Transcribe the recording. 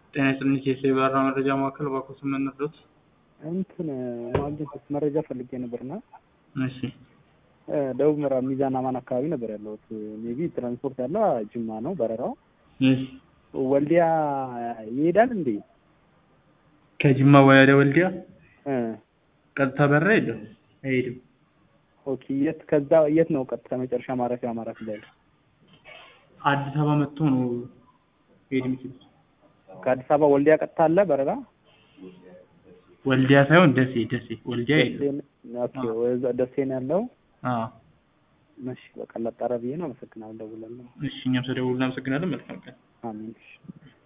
ጤና ይስጥልኝ ኬስ የበረራ መረጃ ማዕከል እባክዎ ስምን እንርዳዎት? እንትን ማግኘት መረጃ ፈልጌ ነበርና እሺ ደቡብ ምዕራብ ሚዛን አማን አካባቢ ነበር ያለሁት። ሜቢ ትራንስፖርት ያለው ጅማ ነው በረራው። እሺ ወልዲያ ይሄዳል እንዴ? ከጅማ ወደ ወልዲያ እ ቀጥታ በረራ የለም አይሄድም። ኦኬ የት ከዛ የት ነው ቀጥታ መጨረሻ ማረፊያ አማራ ክልል? አዲስ አበባ መጥቶ ነው ሄድ የሚችሉት። ከአዲስ አበባ ወልዲያ ቀጥታ አለ በረራ? ወልዲያ ሳይሆን ደሴ ደሴ ወልዲያ የለም። ኦኬ ወዛ ደሴ ነው ያለው። አዎ እሺ በቃ ላጣራ ብዬ ነው። አመሰግናለሁ። እደውላለሁ። እሺ እኛም ስለደወሉ እናመሰግናለን። መልካም ቀን። አሜን። እሺ